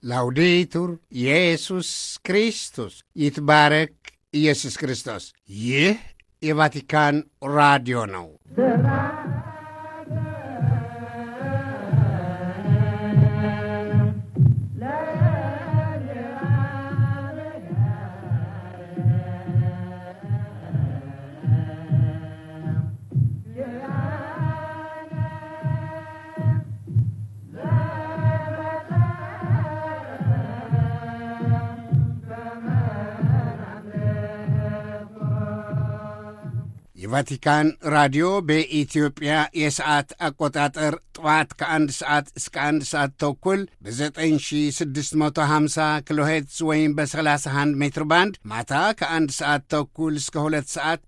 ላውዴቱር ኢየሱስ ክርስቶስ ይትባረክ ኢየሱስ ክርስቶስ። ይህ የቫቲካን ራዲዮ ነው። የቫቲካን ራዲዮ በኢትዮጵያ የሰዓት አቆጣጠር ጠዋት ከአንድ ሰዓት እስከ አንድ ሰዓት ተኩል በ9650 ኪሎ ሄርትዝ ወይም በ31 ሜትር ባንድ ማታ ከአንድ ሰዓት ተኩል እስከ ሁለት ሰዓት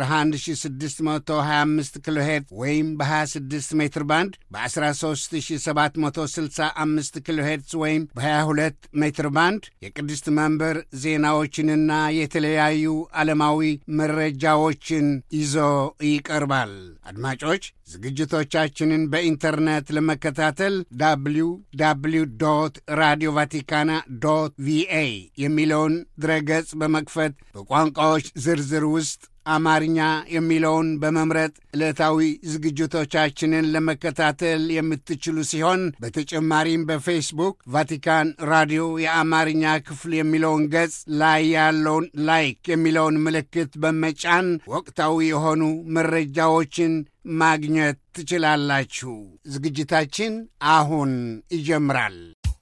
በ11625 ኪሎ ሄርትዝ ወይም በ26 ሜትር ባንድ በ13765 ኪሎ ሄርትዝ ወይም በ22 ሜትር ባንድ የቅድስት መንበር ዜናዎችንና የተለያዩ ዓለማዊ መረጃዎችን ይዞ ይቀርባል። አድማጮች ዝግጅቶቻችንን በኢንተርኔት ለመከታተል ዳብሊው ዳብሊው ዶት ራዲዮ ቫቲካና ዶት ቪኤ የሚለውን ድረገጽ በመክፈት በቋንቋዎች ዝርዝር ውስጥ አማርኛ የሚለውን በመምረጥ ዕለታዊ ዝግጅቶቻችንን ለመከታተል የምትችሉ ሲሆን በተጨማሪም በፌስቡክ ቫቲካን ራዲዮ የአማርኛ ክፍል የሚለውን ገጽ ላይ ያለውን ላይክ የሚለውን ምልክት በመጫን ወቅታዊ የሆኑ መረጃዎችን ማግኘት ትችላላችሁ። ዝግጅታችን አሁን ይጀምራል።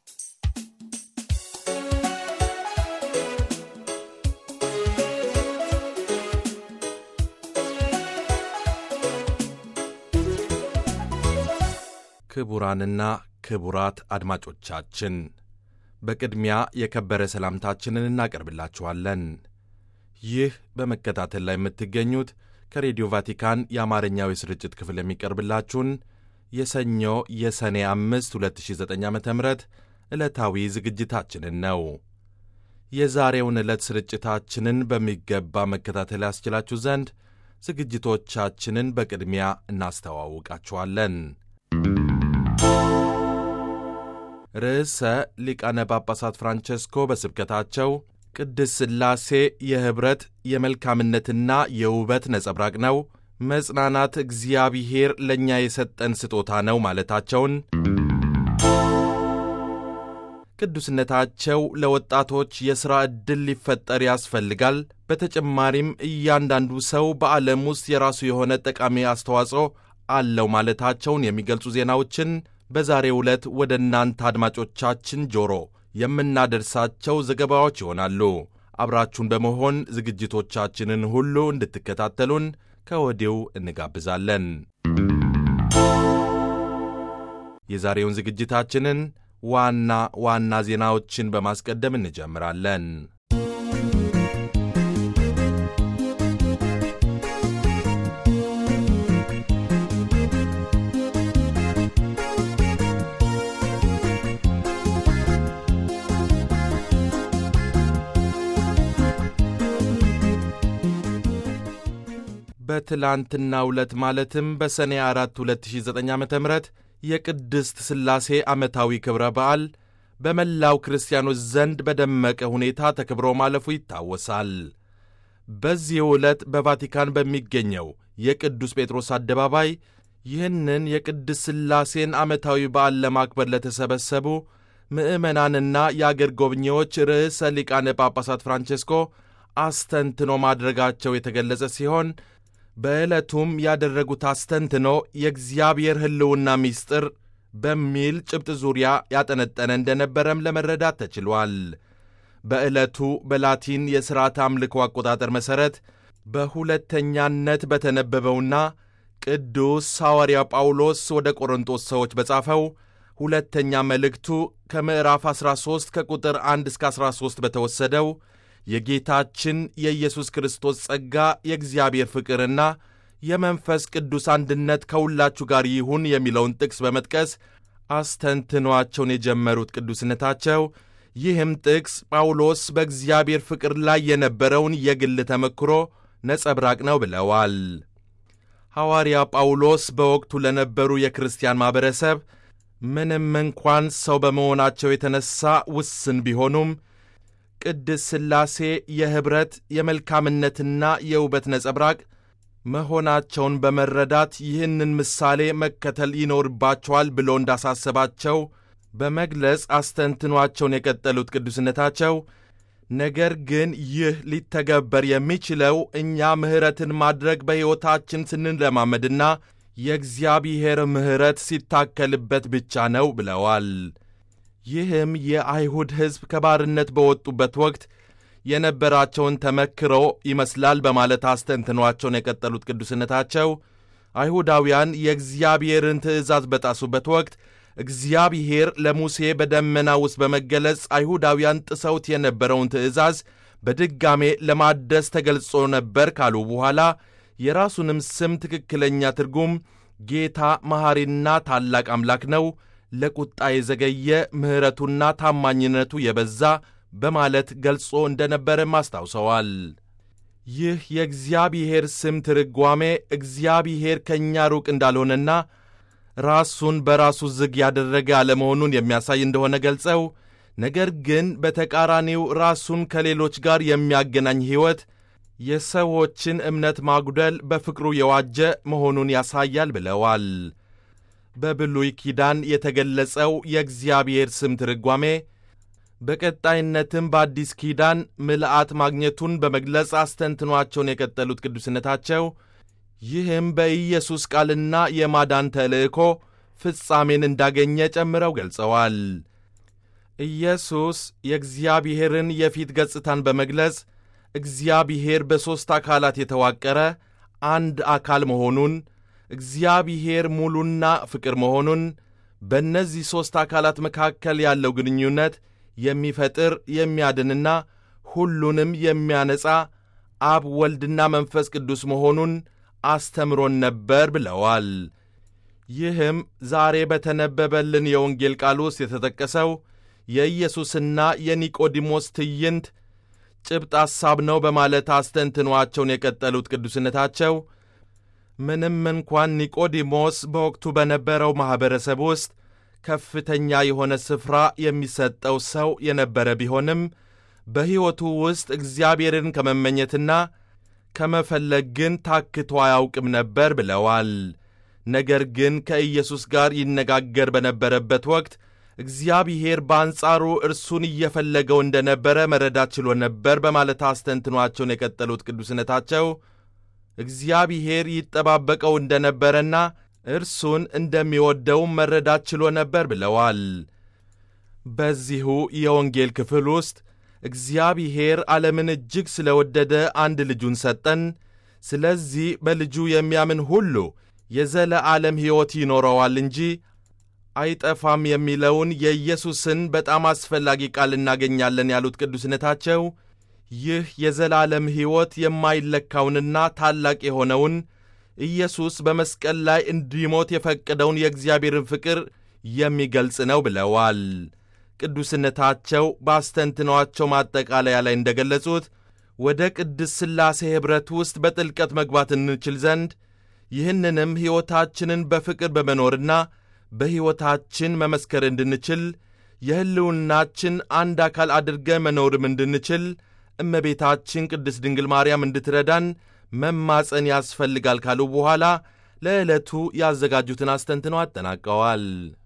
ክቡራንና ክቡራት አድማጮቻችን በቅድሚያ የከበረ ሰላምታችንን እናቀርብላችኋለን። ይህ በመከታተል ላይ የምትገኙት ከሬዲዮ ቫቲካን የአማርኛው የስርጭት ክፍል የሚቀርብላችሁን የሰኞ የሰኔ አምስት 2009 ዓ ም ዕለታዊ ዝግጅታችንን ነው። የዛሬውን ዕለት ስርጭታችንን በሚገባ መከታተል ያስችላችሁ ዘንድ ዝግጅቶቻችንን በቅድሚያ እናስተዋውቃችኋለን። ርዕሰ ሊቃነ ጳጳሳት ፍራንቸስኮ በስብከታቸው ቅድስት ሥላሴ የኅብረት የመልካምነትና የውበት ነጸብራቅ ነው፣ መጽናናት እግዚአብሔር ለእኛ የሰጠን ስጦታ ነው ማለታቸውን፣ ቅዱስነታቸው ለወጣቶች የሥራ ዕድል ሊፈጠር ያስፈልጋል፣ በተጨማሪም እያንዳንዱ ሰው በዓለም ውስጥ የራሱ የሆነ ጠቃሚ አስተዋጽኦ አለው ማለታቸውን የሚገልጹ ዜናዎችን በዛሬው ዕለት ወደ እናንተ አድማጮቻችን ጆሮ የምናደርሳቸው ዘገባዎች ይሆናሉ። አብራችሁን በመሆን ዝግጅቶቻችንን ሁሉ እንድትከታተሉን ከወዲው እንጋብዛለን። የዛሬውን ዝግጅታችንን ዋና ዋና ዜናዎችን በማስቀደም እንጀምራለን። በትላንትናው ዕለት ማለትም በሰኔ 4 2009 ዓ ም የቅድስት ሥላሴ ዓመታዊ ክብረ በዓል በመላው ክርስቲያኖች ዘንድ በደመቀ ሁኔታ ተከብሮ ማለፉ ይታወሳል። በዚህ ዕለት በቫቲካን በሚገኘው የቅዱስ ጴጥሮስ አደባባይ ይህንን የቅድስት ሥላሴን ዓመታዊ በዓል ለማክበር ለተሰበሰቡ ምዕመናንና የአገር ጎብኚዎች ርዕሰ ሊቃነ ጳጳሳት ፍራንቼስኮ አስተንትኖ ማድረጋቸው የተገለጸ ሲሆን በዕለቱም ያደረጉት አስተንትኖ የእግዚአብሔር ሕልውና ምስጢር በሚል ጭብጥ ዙሪያ ያጠነጠነ እንደነበረም ለመረዳት ተችሏል። በዕለቱ በላቲን የሥርዓተ አምልኮ አቆጣጠር መሠረት በሁለተኛነት በተነበበውና ቅዱስ ሐዋርያ ጳውሎስ ወደ ቆሮንጦስ ሰዎች በጻፈው ሁለተኛ መልእክቱ ከምዕራፍ 13 ከቁጥር 1 እስከ 13 በተወሰደው የጌታችን የኢየሱስ ክርስቶስ ጸጋ የእግዚአብሔር ፍቅርና የመንፈስ ቅዱስ አንድነት ከሁላችሁ ጋር ይሁን የሚለውን ጥቅስ በመጥቀስ አስተንትኗቸውን የጀመሩት ቅዱስነታቸው ይህም ጥቅስ ጳውሎስ በእግዚአብሔር ፍቅር ላይ የነበረውን የግል ተመክሮ ነጸብራቅ ነው ብለዋል። ሐዋርያ ጳውሎስ በወቅቱ ለነበሩ የክርስቲያን ማኅበረሰብ ምንም እንኳን ሰው በመሆናቸው የተነሣ ውስን ቢሆኑም ቅድስት ሥላሴ የኅብረት የመልካምነትና የውበት ነጸብራቅ መሆናቸውን በመረዳት ይህንን ምሳሌ መከተል ይኖርባቸዋል ብሎ እንዳሳሰባቸው በመግለጽ አስተንትኗቸውን የቀጠሉት ቅዱስነታቸው ነገር ግን ይህ ሊተገበር የሚችለው እኛ ምሕረትን ማድረግ በሕይወታችን ስንለማመድና የእግዚአብሔር ምሕረት ሲታከልበት ብቻ ነው ብለዋል። ይህም የአይሁድ ሕዝብ ከባርነት በወጡበት ወቅት የነበራቸውን ተመክሮ ይመስላል በማለት አስተንትኗቸውን የቀጠሉት ቅዱስነታቸው አይሁዳውያን የእግዚአብሔርን ትእዛዝ በጣሱበት ወቅት እግዚአብሔር ለሙሴ በደመና ውስጥ በመገለጽ አይሁዳውያን ጥሰውት የነበረውን ትእዛዝ በድጋሜ ለማደስ ተገልጾ ነበር ካሉ በኋላ የራሱንም ስም ትክክለኛ ትርጉም ጌታ መሐሪና ታላቅ አምላክ ነው፣ ለቁጣ የዘገየ ምሕረቱና ታማኝነቱ የበዛ በማለት ገልጾ እንደነበረም አስታውሰዋል። ይህ የእግዚአብሔር ስም ትርጓሜ እግዚአብሔር ከእኛ ሩቅ እንዳልሆነና ራሱን በራሱ ዝግ ያደረገ አለመሆኑን የሚያሳይ እንደሆነ ገልጸው ነገር ግን በተቃራኒው ራሱን ከሌሎች ጋር የሚያገናኝ ሕይወት የሰዎችን እምነት ማጉደል በፍቅሩ የዋጀ መሆኑን ያሳያል ብለዋል። በብሉይ ኪዳን የተገለጸው የእግዚአብሔር ስም ትርጓሜ በቀጣይነትም በአዲስ ኪዳን ምልአት ማግኘቱን በመግለጽ አስተንትኗቸውን የቀጠሉት ቅዱስነታቸው ይህም በኢየሱስ ቃልና የማዳን ተልእኮ ፍጻሜን እንዳገኘ ጨምረው ገልጸዋል። ኢየሱስ የእግዚአብሔርን የፊት ገጽታን በመግለጽ እግዚአብሔር በሦስት አካላት የተዋቀረ አንድ አካል መሆኑን፣ እግዚአብሔር ሙሉና ፍቅር መሆኑን፣ በእነዚህ ሦስት አካላት መካከል ያለው ግንኙነት የሚፈጥር የሚያድንና ሁሉንም የሚያነጻ አብ ወልድና መንፈስ ቅዱስ መሆኑን አስተምሮን ነበር ብለዋል። ይህም ዛሬ በተነበበልን የወንጌል ቃል ውስጥ የተጠቀሰው የኢየሱስና የኒቆዲሞስ ትዕይንት ጭብጥ ሐሳብ ነው በማለት አስተንትኗቸውን የቀጠሉት ቅዱስነታቸው ምንም እንኳን ኒቆዲሞስ በወቅቱ በነበረው ማኅበረሰብ ውስጥ ከፍተኛ የሆነ ስፍራ የሚሰጠው ሰው የነበረ ቢሆንም በሕይወቱ ውስጥ እግዚአብሔርን ከመመኘትና ከመፈለግ ግን ታክቶ አያውቅም ነበር ብለዋል። ነገር ግን ከኢየሱስ ጋር ይነጋገር በነበረበት ወቅት እግዚአብሔር በአንጻሩ እርሱን እየፈለገው እንደነበረ መረዳት ችሎ ነበር በማለት አስተንትኗቸውን የቀጠሉት ቅዱስነታቸው እግዚአብሔር ይጠባበቀው እንደነበረና እርሱን እንደሚወደውም መረዳት ችሎ ነበር ብለዋል። በዚሁ የወንጌል ክፍል ውስጥ እግዚአብሔር ዓለምን እጅግ ስለ ወደደ አንድ ልጁን ሰጠን፣ ስለዚህ በልጁ የሚያምን ሁሉ የዘለዓለም ሕይወት ይኖረዋል እንጂ አይጠፋም የሚለውን የኢየሱስን በጣም አስፈላጊ ቃል እናገኛለን ያሉት ቅዱስነታቸው ይህ የዘላለም ሕይወት የማይለካውንና ታላቅ የሆነውን ኢየሱስ በመስቀል ላይ እንዲሞት የፈቀደውን የእግዚአብሔርን ፍቅር የሚገልጽ ነው ብለዋል። ቅዱስነታቸው በአስተንትኗቸው ማጠቃለያ ላይ እንደገለጹት ወደ ቅድስት ሥላሴ ኅብረት ውስጥ በጥልቀት መግባት እንችል ዘንድ ይህንንም ሕይወታችንን በፍቅር በመኖርና በሕይወታችን መመስከር እንድንችል የሕልውናችን አንድ አካል አድርገን መኖርም እንድንችል እመቤታችን ቅድስት ድንግል ማርያም እንድትረዳን መማፀን ያስፈልጋል ካሉ በኋላ ለዕለቱ ያዘጋጁትን አስተንትነው አጠናቀዋል።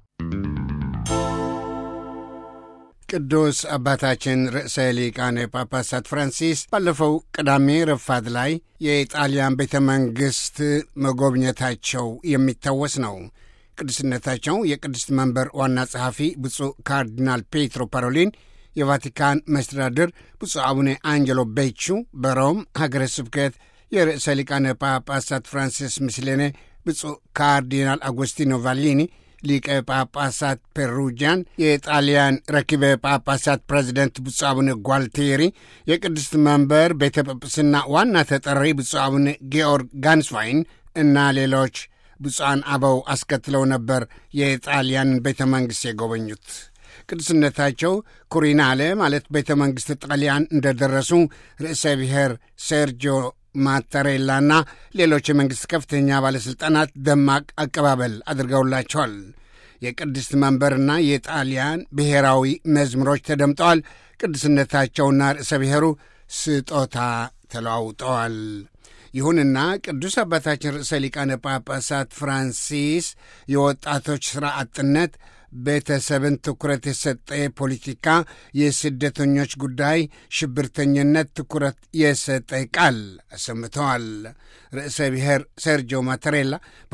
ቅዱስ አባታችን ርዕሰ ሊቃነ ጳጳሳት ፍራንሲስ ባለፈው ቅዳሜ ረፋድ ላይ የጣሊያን ቤተ መንግሥት መጎብኘታቸው የሚታወስ ነው። ቅዱስነታቸው የቅድስት መንበር ዋና ጸሐፊ ብፁዕ ካርዲናል ፔትሮ ፓሮሊን፣ የቫቲካን መስተዳድር ብፁዕ አቡነ አንጀሎ ቤቹ፣ በሮም ሀገረ ስብከት የርዕሰ ሊቃነ ጳጳሳት ፍራንሲስ ምስሌኔ፣ ብፁዕ ካርዲናል አጎስቲኖ ቫሊኒ ሊቀ ጳጳሳት ፔሩጃን፣ የጣሊያን ረኪበ ጳጳሳት ፕሬዚደንት ብፁዕ አቡነ ጓልቴሪ፣ የቅድስት መንበር ቤተ ጵጵስና ዋና ተጠሪ ብፁዕ አቡነ ጌኦርግ ጋንስዋይን እና ሌሎች ብፁዓን አበው አስከትለው ነበር የጣሊያንን ቤተ መንግሥት የጎበኙት። ቅዱስነታቸው ኩሪናለ ማለት ቤተ መንግሥት ጣሊያን እንደደረሱ ርዕሰ ብሔር ሴርጂዮ ማተሬላና ሌሎች የመንግሥት ከፍተኛ ባለሥልጣናት ደማቅ አቀባበል አድርገውላቸዋል። የቅድስት መንበርና የጣሊያን ብሔራዊ መዝሙሮች ተደምጠዋል። ቅዱስነታቸውና ርዕሰ ብሔሩ ስጦታ ተለዋውጠዋል። ይሁንና ቅዱስ አባታችን ርዕሰ ሊቃነ ጳጳሳት ፍራንሲስ የወጣቶች ሥራ አጥነት ቤተሰብን ትኩረት የሰጠ ፖለቲካ፣ የስደተኞች ጉዳይ፣ ሽብርተኝነት ትኩረት የሰጠ ቃል አሰምተዋል። ርዕሰ ብሔር ሴርጂዮ ማተሬላ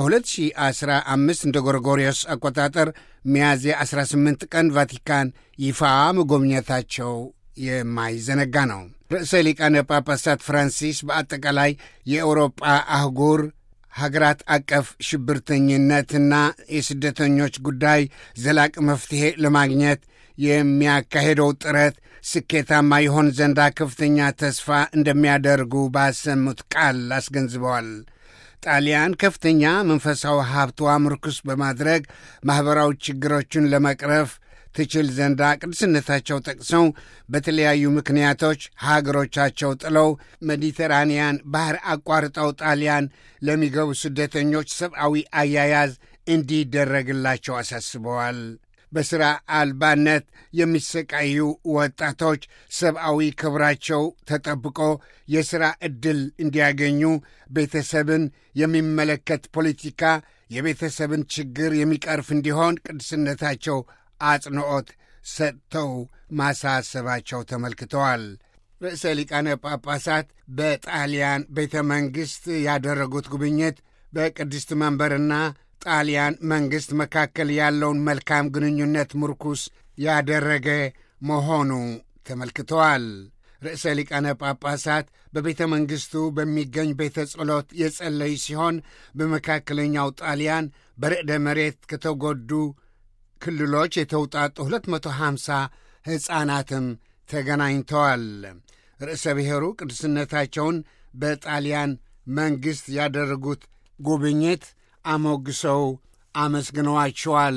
በ2015 እንደ ጎርጎሪዮስ አቆጣጠር ሚያዝያ 18 ቀን ቫቲካን ይፋ መጎብኘታቸው የማይዘነጋ ነው። ርዕሰ ሊቃነ ጳጳሳት ፍራንሲስ በአጠቃላይ የአውሮጳ አህጉር ሀገራት አቀፍ ሽብርተኝነትና የስደተኞች ጉዳይ ዘላቂ መፍትሔ ለማግኘት የሚያካሄደው ጥረት ስኬታማ ይሆን ዘንዳ ከፍተኛ ተስፋ እንደሚያደርጉ ባሰሙት ቃል አስገንዝበዋል። ጣሊያን ከፍተኛ መንፈሳዊ ሀብቷ ምርኩስ በማድረግ ማኅበራዊ ችግሮችን ለመቅረፍ ትችል ዘንዳ ቅዱስነታቸው ጠቅሰው በተለያዩ ምክንያቶች ሀገሮቻቸው ጥለው ሜዲተራንያን ባህር አቋርጠው ጣሊያን ለሚገቡ ስደተኞች ሰብአዊ አያያዝ እንዲደረግላቸው አሳስበዋል። በሥራ አልባነት የሚሰቃዩ ወጣቶች ሰብአዊ ክብራቸው ተጠብቆ የሥራ ዕድል እንዲያገኙ ቤተሰብን የሚመለከት ፖለቲካ የቤተሰብን ችግር የሚቀርፍ እንዲሆን ቅዱስነታቸው አጽንዖት ሰጥተው ማሳሰባቸው ተመልክተዋል። ርዕሰ ሊቃነ ጳጳሳት በጣሊያን ቤተ መንግሥት ያደረጉት ጉብኝት በቅድስት መንበርና ጣሊያን መንግሥት መካከል ያለውን መልካም ግንኙነት ምርኩስ ያደረገ መሆኑ ተመልክተዋል። ርዕሰ ሊቃነ ጳጳሳት በቤተ መንግሥቱ በሚገኝ ቤተ ጸሎት የጸለዩ ሲሆን በመካከለኛው ጣሊያን በርዕደ መሬት ከተጎዱ ክልሎች የተውጣጡ 250 ሕፃናትም ተገናኝተዋል። ርዕሰ ብሔሩ ቅዱስነታቸውን በጣሊያን መንግሥት ያደረጉት ጉብኝት አሞግሰው አመስግነዋቸዋል።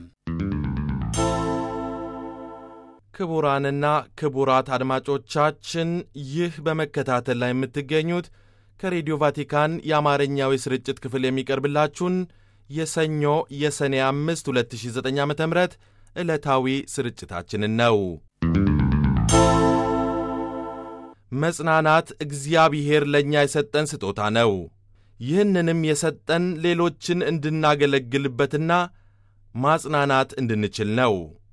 ክቡራንና ክቡራት አድማጮቻችን ይህ በመከታተል ላይ የምትገኙት ከሬዲዮ ቫቲካን የአማርኛው የስርጭት ክፍል የሚቀርብላችሁን የሰኞ የሰኔ 5 2009 ዓ ም ዕለታዊ ስርጭታችንን ነው። መጽናናት እግዚአብሔር ለእኛ የሰጠን ስጦታ ነው። ይህንንም የሰጠን ሌሎችን እንድናገለግልበትና ማጽናናት እንድንችል ነው።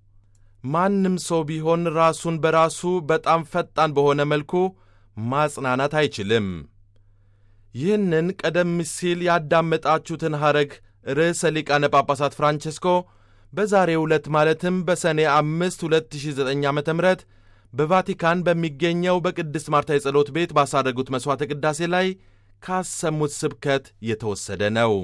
ማንም ሰው ቢሆን ራሱን በራሱ በጣም ፈጣን በሆነ መልኩ ማጽናናት አይችልም። ይህንን ቀደም ሲል ያዳመጣችሁትን ሐረግ ርዕሰ ሊቃነ ጳጳሳት ፍራንቼስኮ በዛሬው ዕለት ማለትም በሰኔ አምስት 2009 ዓ ም በቫቲካን በሚገኘው በቅድስት ማርታ የጸሎት ቤት ባሳረጉት መሥዋዕተ ቅዳሴ ላይ ካሰሙት ስብከት የተወሰደ ነው።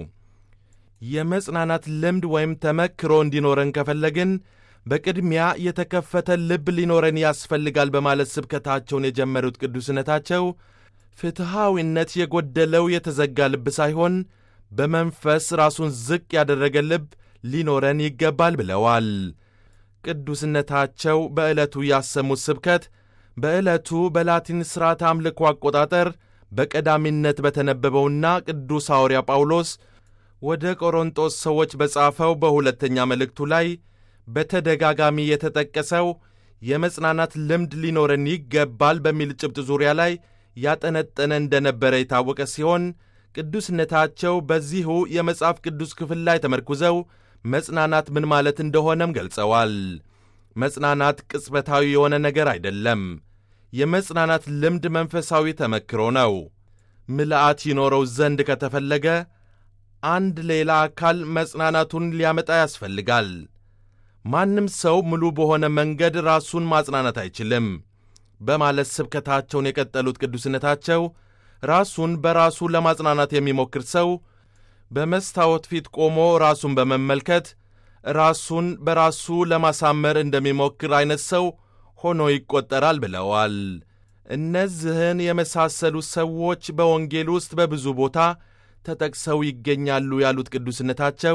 የመጽናናት ልምድ ወይም ተመክሮ እንዲኖረን ከፈለግን በቅድሚያ የተከፈተ ልብ ሊኖረን ያስፈልጋል በማለት ስብከታቸውን የጀመሩት ቅዱስነታቸው ፍትሐዊነት የጎደለው የተዘጋ ልብ ሳይሆን በመንፈስ ራሱን ዝቅ ያደረገ ልብ ሊኖረን ይገባል ብለዋል። ቅዱስነታቸው በዕለቱ ያሰሙት ስብከት በዕለቱ በላቲን ሥርዓት አምልኮ አቆጣጠር በቀዳሚነት በተነበበውና ቅዱስ ሐዋርያ ጳውሎስ ወደ ቆሮንጦስ ሰዎች በጻፈው በሁለተኛ መልእክቱ ላይ በተደጋጋሚ የተጠቀሰው የመጽናናት ልምድ ሊኖረን ይገባል በሚል ጭብጥ ዙሪያ ላይ ያጠነጠነ እንደነበረ የታወቀ ሲሆን ቅዱስነታቸው በዚሁ የመጽሐፍ ቅዱስ ክፍል ላይ ተመርኩዘው መጽናናት ምን ማለት እንደሆነም ገልጸዋል። መጽናናት ቅጽበታዊ የሆነ ነገር አይደለም። የመጽናናት ልምድ መንፈሳዊ ተመክሮ ነው። ምልአት ይኖረው ዘንድ ከተፈለገ አንድ ሌላ አካል መጽናናቱን ሊያመጣ ያስፈልጋል። ማንም ሰው ሙሉ በሆነ መንገድ ራሱን ማጽናናት አይችልም በማለት ስብከታቸውን የቀጠሉት ቅዱስነታቸው ራሱን በራሱ ለማጽናናት የሚሞክር ሰው በመስታወት ፊት ቆሞ ራሱን በመመልከት ራሱን በራሱ ለማሳመር እንደሚሞክር አይነት ሰው ሆኖ ይቆጠራል ብለዋል። እነዚህን የመሳሰሉ ሰዎች በወንጌል ውስጥ በብዙ ቦታ ተጠቅሰው ይገኛሉ ያሉት ቅዱስነታቸው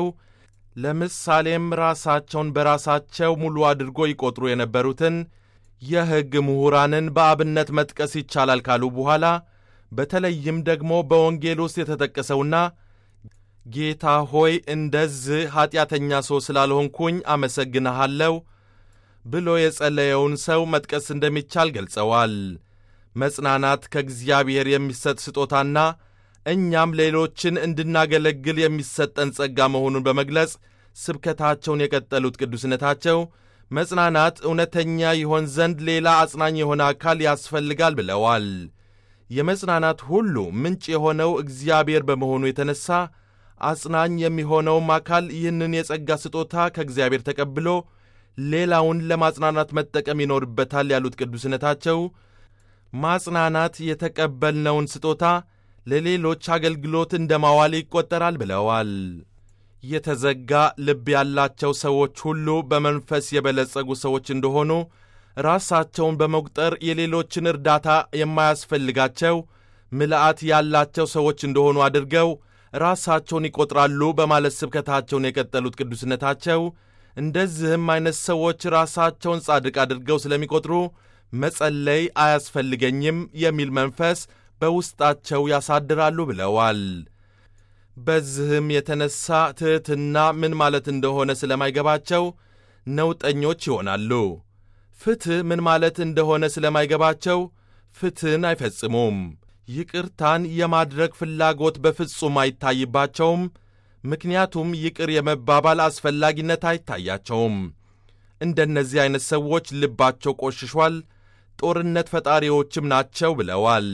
ለምሳሌም ራሳቸውን በራሳቸው ሙሉ አድርጎ ይቆጥሩ የነበሩትን የሕግ ምሁራንን በአብነት መጥቀስ ይቻላል ካሉ በኋላ በተለይም ደግሞ በወንጌል ውስጥ የተጠቀሰውና ጌታ ሆይ እንደዚህ ኀጢአተኛ ሰው ስላልሆንኩኝ አመሰግንሃለሁ ብሎ የጸለየውን ሰው መጥቀስ እንደሚቻል ገልጸዋል። መጽናናት ከእግዚአብሔር የሚሰጥ ስጦታና እኛም ሌሎችን እንድናገለግል የሚሰጠን ጸጋ መሆኑን በመግለጽ ስብከታቸውን የቀጠሉት ቅዱስነታቸው መጽናናት እውነተኛ ይሆን ዘንድ ሌላ አጽናኝ የሆነ አካል ያስፈልጋል ብለዋል። የመጽናናት ሁሉ ምንጭ የሆነው እግዚአብሔር በመሆኑ የተነሣ አጽናኝ የሚሆነውም አካል ይህንን የጸጋ ስጦታ ከእግዚአብሔር ተቀብሎ ሌላውን ለማጽናናት መጠቀም ይኖርበታል ያሉት ቅዱስነታቸው ማጽናናት የተቀበልነውን ስጦታ ለሌሎች አገልግሎት እንደ ማዋል ይቆጠራል ብለዋል። የተዘጋ ልብ ያላቸው ሰዎች ሁሉ በመንፈስ የበለጸጉ ሰዎች እንደሆኑ ራሳቸውን በመቁጠር የሌሎችን እርዳታ የማያስፈልጋቸው ምልአት ያላቸው ሰዎች እንደሆኑ አድርገው ራሳቸውን ይቆጥራሉ በማለት ስብከታቸውን የቀጠሉት ቅዱስነታቸው እንደዚህም አይነት ሰዎች ራሳቸውን ጻድቅ አድርገው ስለሚቆጥሩ መጸለይ አያስፈልገኝም የሚል መንፈስ በውስጣቸው ያሳድራሉ ብለዋል። በዚህም የተነሳ ትሕትና ምን ማለት እንደሆነ ስለማይገባቸው ነውጠኞች ይሆናሉ። ፍትሕ ምን ማለት እንደሆነ ስለማይገባቸው ፍትሕን አይፈጽሙም። ይቅርታን የማድረግ ፍላጎት በፍጹም አይታይባቸውም። ምክንያቱም ይቅር የመባባል አስፈላጊነት አይታያቸውም። እንደነዚህ ዐይነት ሰዎች ልባቸው ቆሽሿል፣ ጦርነት ፈጣሪዎችም ናቸው ብለዋል።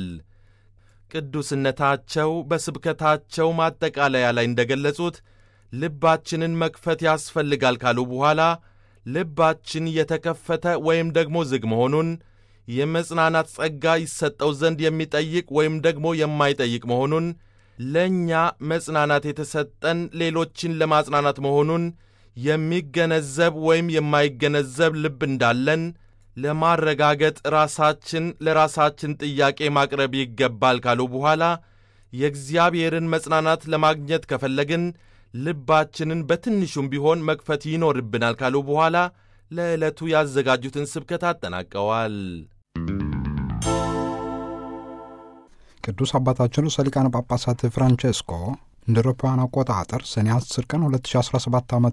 ቅዱስነታቸው በስብከታቸው ማጠቃለያ ላይ እንደገለጹት ልባችንን መክፈት ያስፈልጋል ካሉ በኋላ ልባችን የተከፈተ ወይም ደግሞ ዝግ መሆኑን የመጽናናት ጸጋ ይሰጠው ዘንድ የሚጠይቅ ወይም ደግሞ የማይጠይቅ መሆኑን ለእኛ መጽናናት የተሰጠን ሌሎችን ለማጽናናት መሆኑን የሚገነዘብ ወይም የማይገነዘብ ልብ እንዳለን ለማረጋገጥ ራሳችን ለራሳችን ጥያቄ ማቅረብ ይገባል ካሉ በኋላ የእግዚአብሔርን መጽናናት ለማግኘት ከፈለግን ልባችንን በትንሹም ቢሆን መክፈት ይኖርብናል ካሉ በኋላ ለዕለቱ ያዘጋጁትን ስብከት አጠናቀዋል። ቅዱስ አባታችን ርዕሰ ሊቃነ ጳጳሳት ፍራንቼስኮ እንደ አውሮፓውያን አቆጣጠር ሰኔ 10 ቀን 2017 ዓ ም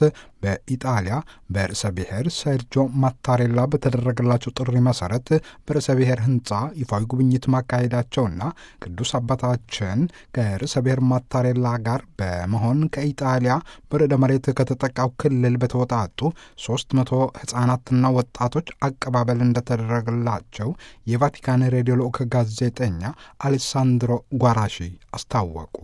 በኢጣሊያ በርዕሰ ብሔር ሴርጆ ማታሬላ በተደረገላቸው ጥሪ መሰረት በርዕሰ ብሔር ህንፃ ይፋዊ ጉብኝት ማካሄዳቸውና ቅዱስ አባታችን ከርዕሰ ብሔር ማታሬላ ጋር በመሆን ከኢጣሊያ በርዕደ መሬት ከተጠቃው ክልል በተወጣጡ 300 ህጻናትና ወጣቶች አቀባበል እንደተደረገላቸው የቫቲካን ሬዲዮ ልዑክ ጋዜጠኛ አሌሳንድሮ ጓራሺ አስታወቁ።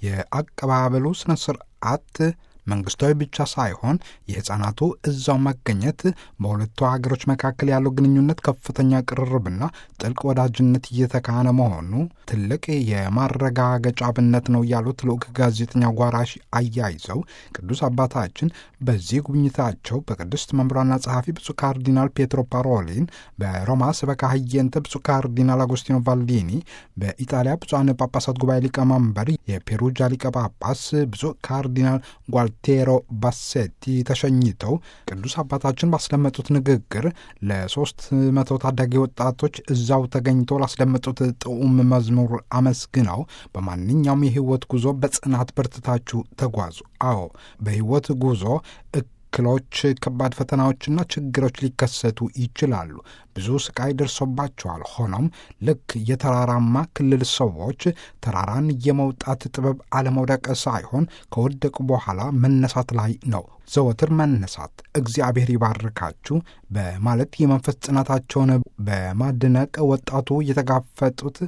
የአቀባበሉ ስነ ስርዓት መንግስታዊ ብቻ ሳይሆን የሕፃናቱ እዛው መገኘት በሁለቱ ሀገሮች መካከል ያለው ግንኙነት ከፍተኛ ቅርርብና ጥልቅ ወዳጅነት እየተካነ መሆኑ ትልቅ የማረጋገጫ አብነት ነው ያሉት ልዑክ ጋዜጠኛ ጓራሺ አያይዘው ቅዱስ አባታችን በዚህ ጉብኝታቸው በቅድስት መምሯና ጸሐፊ ብፁዕ ካርዲናል ፔትሮ ፓሮሊን፣ በሮማ ስበካ ህየንተ ብፁዕ ካርዲናል አጎስቲኖ ቫልዲኒ፣ በኢጣሊያ ብፁዓን ጳጳሳት ጉባኤ ሊቀመንበር የፔሩጃ ሊቀ ጳጳስ ብፁዕ ካርዲናል ጓልቴሮ ባሴቲ ተሸኝተው ቅዱስ አባታችን ባስደመጡት ንግግር ለሶስት መቶ ታዳጊ ወጣቶች እዛው ተገኝተው ላስደመጡት ጥዑም መዝሙር አመስግነው በማንኛውም የህይወት ጉዞ በጽናት በርትታችሁ ተጓዙ። አዎ በህይወት ጉዞ እክሎች፣ ከባድ ፈተናዎችና ችግሮች ሊከሰቱ ይችላሉ። ብዙ ስቃይ ደርሶባቸዋል። ሆኖም ልክ የተራራማ ክልል ሰዎች ተራራን የመውጣት ጥበብ አለመውደቅ ሳይሆን ከወደቁ በኋላ መነሳት ላይ ነው። ዘወትር መነሳት እግዚአብሔር ይባርካችሁ በማለት የመንፈስ ጽናታቸውን በማድነቅ ወጣቱ የተጋፈጡት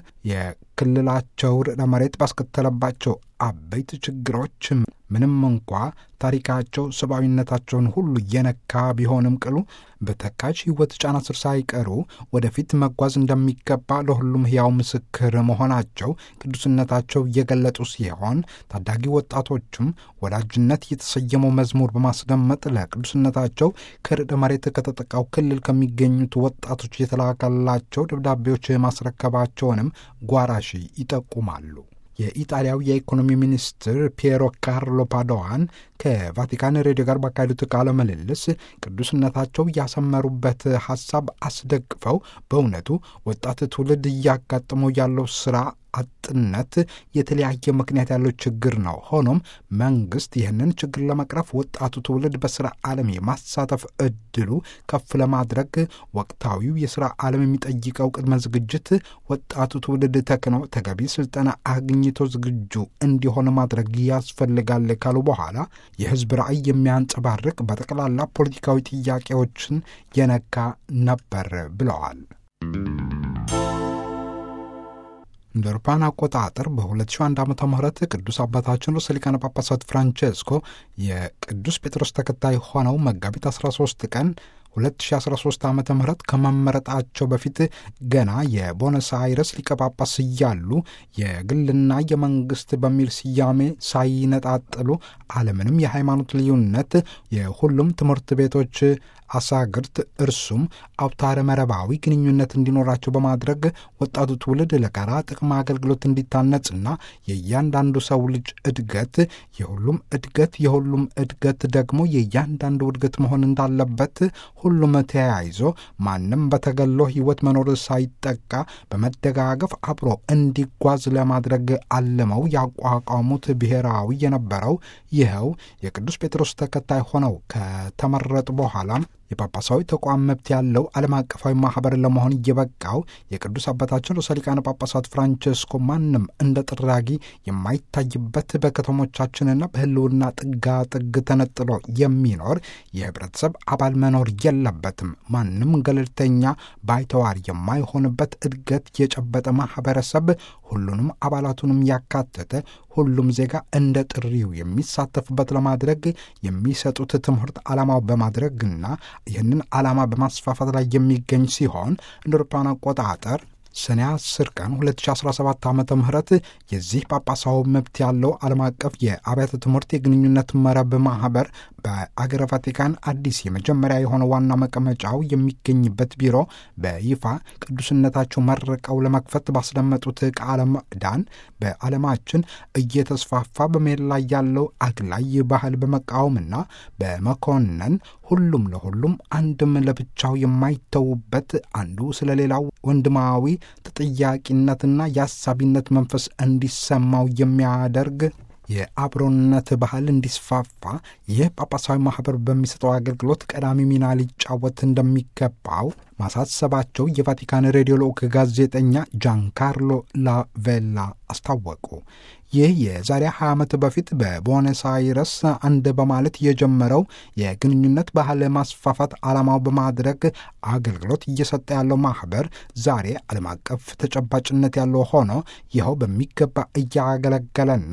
የክልላቸው ርዕደ መሬት ባስከተለባቸው አበይት ችግሮች ምንም እንኳ ታሪካቸው ሰብአዊነታቸውን ሁሉ እየነካ ቢሆንም ቅሉ በተካች ሕይወት ጫና ስር ሳይቀሩ ወደፊት መጓዝ እንደሚገባ ለሁሉም ሕያው ምስክር መሆናቸው ቅዱስነታቸው እየገለጡ ሲሆን ታዳጊ ወጣቶችም ወዳጅነት የተሰየመው መዝሙር በማስደመጥ ለቅዱስነታቸው ከርዕደ መሬት ከተጠቃው ክልል ከሚገኙት ወጣቶች የተላከላቸው ደብዳቤዎች ማስረከባቸውንም ጓራሺ ይጠቁማሉ። የኢጣሊያው የኢኮኖሚ ሚኒስትር ፒየሮ ካርሎ ፓዶዋን ከቫቲካን ሬዲዮ ጋር ባካሄዱት ቃለ ምልልስ ቅዱስነታቸው ያሰመሩበት ሐሳብ አስደግፈው በእውነቱ ወጣት ትውልድ እያጋጠመው ያለው ሥራ አጥነት የተለያየ ምክንያት ያለው ችግር ነው። ሆኖም መንግስት ይህንን ችግር ለመቅረፍ ወጣቱ ትውልድ በስራ ዓለም የማሳተፍ እድሉ ከፍ ለማድረግ ወቅታዊው የስራ ዓለም የሚጠይቀው ቅድመ ዝግጅት ወጣቱ ትውልድ ተክነው ተገቢ ስልጠና አግኝቶ ዝግጁ እንዲሆን ማድረግ ያስፈልጋል ካሉ በኋላ የህዝብ ራዕይ የሚያንጸባርቅ በጠቅላላ ፖለቲካዊ ጥያቄዎችን የነካ ነበር ብለዋል። እንደ አውሮፓውያን አቆጣጠር በ2001 ዓ ም ቅዱስ አባታችን ርዕሰ ሊቃነ ጳጳሳት ፍራንቼስኮ የቅዱስ ጴጥሮስ ተከታይ ሆነው መጋቢት 13 ቀን 2013 ዓ ም ከመመረጣቸው በፊት ገና የቦነስ አይረስ ሊቀ ጳጳስ እያሉ የግልና የመንግስት በሚል ስያሜ ሳይነጣጥሉ አለምንም የሃይማኖት ልዩነት የሁሉም ትምህርት ቤቶች አሳግርት እርሱም አውታረ መረባዊ ግንኙነት እንዲኖራቸው በማድረግ ወጣቱ ትውልድ ለጋራ ጥቅም አገልግሎት እንዲታነጽና የእያንዳንዱ ሰው ልጅ እድገት የሁሉም እድገት የሁሉም እድገት ደግሞ የእያንዳንዱ እድገት መሆን እንዳለበት ሁሉም ተያይዞ ማንም በተገሎ ሕይወት መኖር ሳይጠቃ በመደጋገፍ አብሮ እንዲጓዝ ለማድረግ አልመው ያቋቋሙት ብሔራዊ የነበረው ይኸው የቅዱስ ጴጥሮስ ተከታይ ሆነው ከተመረጡ በኋላም የጳጳሳዊ ተቋም መብት ያለው ዓለም አቀፋዊ ማኅበር ለመሆን እየበቃው የቅዱስ አባታችን ርዕሰ ሊቃነ ጳጳሳት ፍራንቸስኮ ማንም እንደ ጥራጊ የማይታይበት በከተሞቻችንና በሕልውና ጥጋ ጥግ ተነጥሎ የሚኖር የህብረተሰብ አባል መኖር የለበትም። ማንም ገለልተኛ ባይተዋር የማይሆንበት እድገት የጨበጠ ማኅበረሰብ ሁሉንም አባላቱንም ያካተተ ሁሉም ዜጋ እንደ ጥሪው የሚሳተፉበት ለማድረግ የሚሰጡት ትምህርት ዓላማው በማድረግና ይህንን ዓላማ በማስፋፋት ላይ የሚገኝ ሲሆን እንደ አውሮፓውያን አቆጣጠር ሰኔ 10 ቀን 2017 ዓ ም የዚህ ጳጳሳዊ መብት ያለው ዓለም አቀፍ የአብያተ ትምህርት የግንኙነት መረብ ማኅበር በአገረ ቫቲካን አዲስ የመጀመሪያ የሆነ ዋና መቀመጫው የሚገኝበት ቢሮ በይፋ ቅዱስነታቸው መርቀው ለመክፈት ባስደመጡት ቃለ ምዕዳን በዓለማችን እየተስፋፋ በመሄድ ላይ ያለው አግላይ ባህል በመቃወምና በመኮነን ሁሉም ለሁሉም አንድም ለብቻው የማይተዉበት አንዱ ስለ ሌላው ወንድማዊ ተጠያቂነትና የአሳቢነት መንፈስ እንዲሰማው የሚያደርግ የአብሮነት ባህል እንዲስፋፋ ይህ ጳጳሳዊ ማኅበር በሚሰጠው አገልግሎት ቀዳሚ ሚና ሊጫወት እንደሚገባው ማሳሰባቸው የቫቲካን ሬዲዮ ልዑክ ጋዜጠኛ ጃንካርሎ ላቬላ አስታወቁ። ይህ የዛሬ 20 ዓመት በፊት በቦነስ አይረስ አንድ በማለት የጀመረው የግንኙነት ባህል ማስፋፋት ዓላማው በማድረግ አገልግሎት እየሰጠ ያለው ማኅበር ዛሬ ዓለም አቀፍ ተጨባጭነት ያለው ሆኖ ይኸው በሚገባ እያገለገለና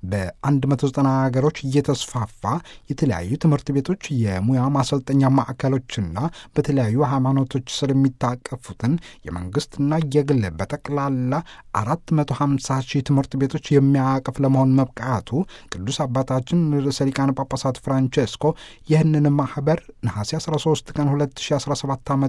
በ190 ሀገሮች እየተስፋፋ የተለያዩ ትምህርት ቤቶች፣ የሙያ ማሰልጠኛ ማዕከሎችና በተለያዩ ሃይማኖቶች ስር የሚታቀፉትን የመንግሥትና የግል በጠቅላላ 450 ሺህ ትምህርት ቤቶች የሚያቅፍ ለመሆን መብቃቱ ቅዱስ አባታችን ርዕሰ ሊቃነ ጳጳሳት ፍራንቼስኮ ይህንን ማኅበር ነሐሴ 13 ቀን 2017 ዓ ም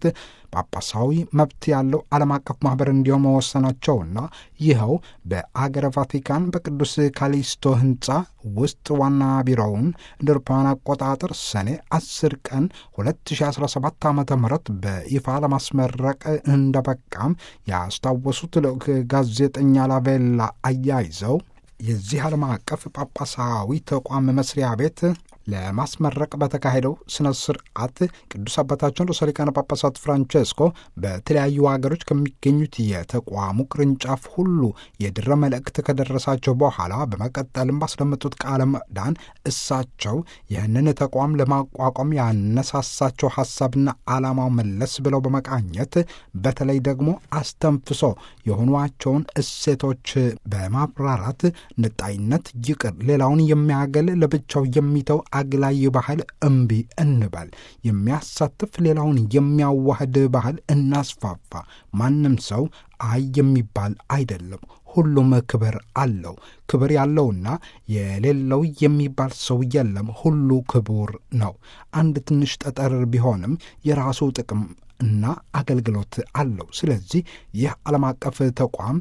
ጳጳሳዊ መብት ያለው ዓለም አቀፍ ማኅበር እንዲሆን መወሰናቸውና ይኸው በአገረ ቫቲካን በቅዱስ ካሊስቶ ሕንፃ ውስጥ ዋና ቢሮውን እንደ አውሮፓውያን አቆጣጠር ሰኔ 10 ቀን 2017 ዓ ም በይፋ ለማስመረቅ እንደበቃም ያስታወሱት ልዑክ ጋዜጠኛ ላቬላ አያይዘው የዚህ ዓለም አቀፍ ጳጳሳዊ ተቋም መስሪያ ቤት ለማስመረቅ በተካሄደው ስነ ስርዓት ቅዱስ አባታችን ርዕሰ ሊቃነ ጳጳሳት ፍራንቼስኮ በተለያዩ ሀገሮች ከሚገኙት የተቋሙ ቅርንጫፍ ሁሉ የድረ መልእክት ከደረሳቸው በኋላ በመቀጠልም ባስደመጡት ቃለ ምዕዳን እሳቸው ይህንን ተቋም ለማቋቋም ያነሳሳቸው ሀሳብና ዓላማው መለስ ብለው በመቃኘት በተለይ ደግሞ አስተንፍሶ የሆኗቸውን እሴቶች በማብራራት ንጣይነት ይቅር፣ ሌላውን የሚያገል ለብቻው የሚተው አግላይ ባህል እምቢ እንበል፣ የሚያሳትፍ ሌላውን የሚያዋህድ ባህል እናስፋፋ። ማንም ሰው አይ የሚባል አይደለም። ሁሉም ክብር አለው። ክብር ያለውና የሌለው የሚባል ሰው የለም። ሁሉ ክቡር ነው። አንድ ትንሽ ጠጠር ቢሆንም የራሱ ጥቅም እና አገልግሎት አለው። ስለዚህ ይህ ዓለም አቀፍ ተቋም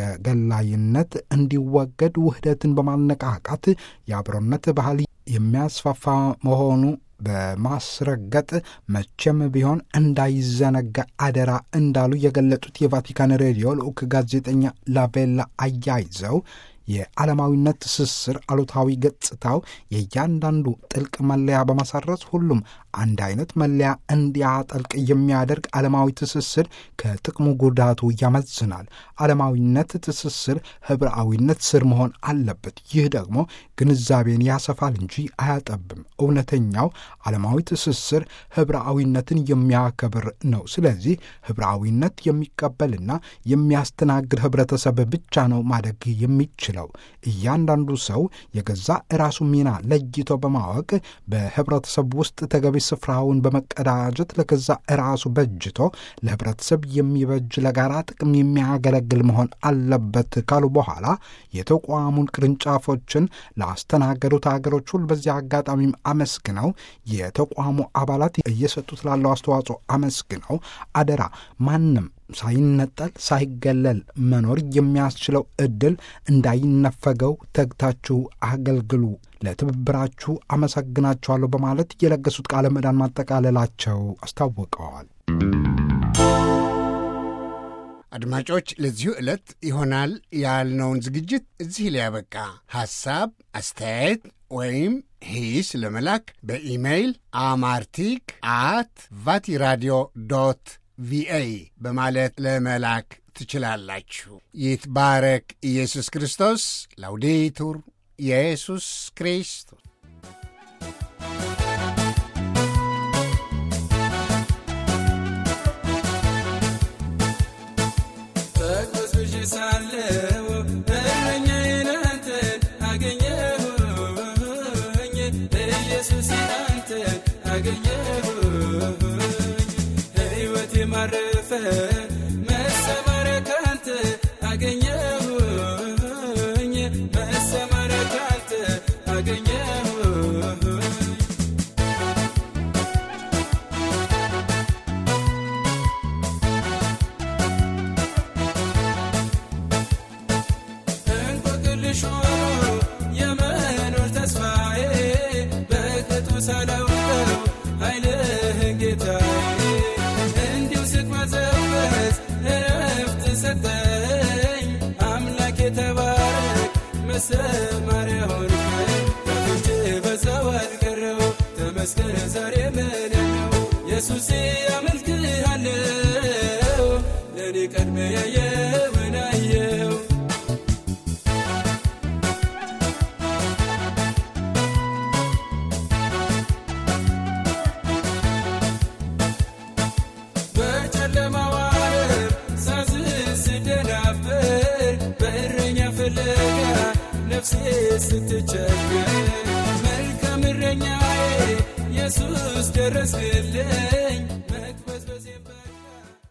ተገላይነት እንዲወገድ ውህደትን በማነቃቃት የአብሮነት ባህል የሚያስፋፋ መሆኑ በማስረገጥ መቼም ቢሆን እንዳይዘነጋ አደራ እንዳሉ የገለጡት የቫቲካን ሬዲዮ ልዑክ ጋዜጠኛ ላቬላ አያይዘው የዓለማዊነት ትስስር አሉታዊ ገጽታው የእያንዳንዱ ጥልቅ መለያ በማሳረጽ ሁሉም አንድ አይነት መለያ እንዲያጠልቅ የሚያደርግ ዓለማዊ ትስስር ከጥቅሙ ጉዳቱ ያመዝናል። ዓለማዊነት ትስስር ህብረአዊነት ስር መሆን አለበት። ይህ ደግሞ ግንዛቤን ያሰፋል እንጂ አያጠብም። እውነተኛው ዓለማዊ ትስስር ህብረአዊነትን የሚያከብር ነው። ስለዚህ ህብረአዊነት የሚቀበልና የሚያስተናግድ ህብረተሰብ ብቻ ነው ማደግ የሚችለው። እያንዳንዱ ሰው የገዛ ራሱ ሚና ለይቶ በማወቅ በህብረተሰብ ውስጥ ተገቢ ስፍራውን በመቀዳጀት ለገዛ ራሱ በጅቶ ለህብረተሰብ የሚበጅ ለጋራ ጥቅም የሚያገለግል መሆን አለበት ካሉ በኋላ የተቋሙን ቅርንጫፎችን ላስተናገዱት ሀገሮች ሁሉ በዚህ አጋጣሚም አመስግነው የተቋሙ አባላት እየሰጡት ላለው አስተዋጽኦ አመስግነው አደራ ማንም ሳይነጠል ሳይገለል መኖር የሚያስችለው ዕድል እንዳይነፈገው ተግታችሁ አገልግሉ፣ ለትብብራችሁ አመሰግናችኋለሁ በማለት የለገሱት ቃለ ምዕዳን ማጠቃለላቸው አስታውቀዋል። አድማጮች፣ ለዚሁ ዕለት ይሆናል ያልነውን ዝግጅት እዚህ ላይ ያበቃ። ሐሳብ አስተያየት ወይም ሂስ ለመላክ በኢሜይል አማርቲክ አት ቫቲራዲዮ ዶት ቪኦኤ በማለት ለመላክ ትችላላችሁ። ይትባረክ ኢየሱስ ክርስቶስ። ላውዴቱር ኢየሱስ ክርስቶስ በቅዱስ ሳለው እረኛዬን አንተን አገኘሁኝ ኢየሱስ አንተን አገኘሁኝ ሕይወቴ ማረፈ መሰማሪያ ካንተ አገኘሁኝ መሰማሪያ ካንተ አገኘሁኝ እንቆቅልሽ ሆኖ የመኖር ተስፋዬ በቅጡ ሳላውቀው ኃይልህን ጌታዬ እንዲሁ ስቅማዘበት እረፍት ሰጠኝ አምላክ የተባረክ መሰማሪያ ሆንከኝ ከፍቼ በዛው አልቀረው ተመስገን ዛሬ ምን ነው ኢየሱሴ አመልክሃለው ለእኔ ቀድሜ ያየውን አየው በጨለማው ዓለም ሳዝን ስደናበር በእረኛ ፍለጋ ነፍሴ ስትቸገር መልካም እረኛዬ ኢየሱስ ደረስክልኝ